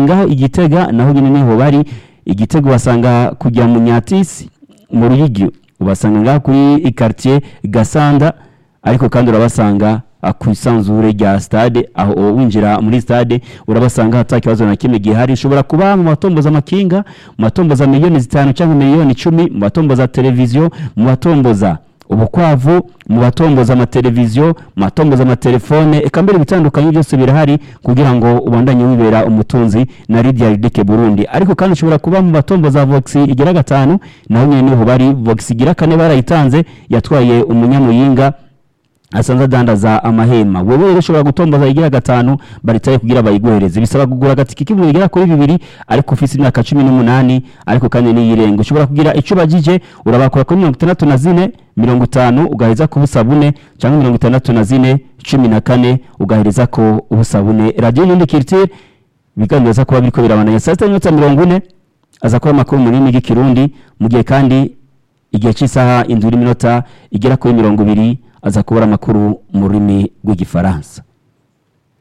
ngaho igitega naho nyine niho bari igitego basanga kujya mu nyatisi mu ruyigi ubasanga ngaho kuri ikartier gasanda ariko kandi urabasanga ah, ku isanzure rya stade aho uwo winjira muri stade urabasanga hata kibazo na kimwe gihari ushobora kuba mu matomboza amakinga mu matomboza miliyoni zitanu cyangwa miliyoni icumi mu matomboza televiziyo mu matomboza ubukwavu mu batomboza amateleviziyo mu batomboza amatelefone eka mbere ibitandukanye byose birahari kugira ngo ubandanye wibera umutunzi na Lydia Ridike Burundi ariko kandi ushobora kuba mu batomboza Vox igira gatanu naho nyine niho bari Vox igira kane barayitanze yatwaye umunyamuyinga asanze adandaza amahema wowe rero ushobora gutomboza igira gatanu baritaye kugira bayiguhereze bisaba kugura agatike k'ibihumbi bigera kuri bibiri ariko ufite imyaka cumi n'umunani ariko kandi n'iyirenga ushobora kugira icyo bagije urabakora kuri mirongo itandatu na zine mirongo itanu ugaheza ku busa bune cyangwa mirongo itandatu na zine cumi na kane ugahereza ko ubusa bune radiyo n'indi kiritire biganiriza kuba biriko birabandanya saa sita n'iminota mirongo ine aza kuba amakuru mu rurimi rw'ikirundi mu gihe kandi igihe cy'isaha indwi n'iminota igera kuri mirongo ibiri aza kubura amakuru mu rurimi rw'igifaransa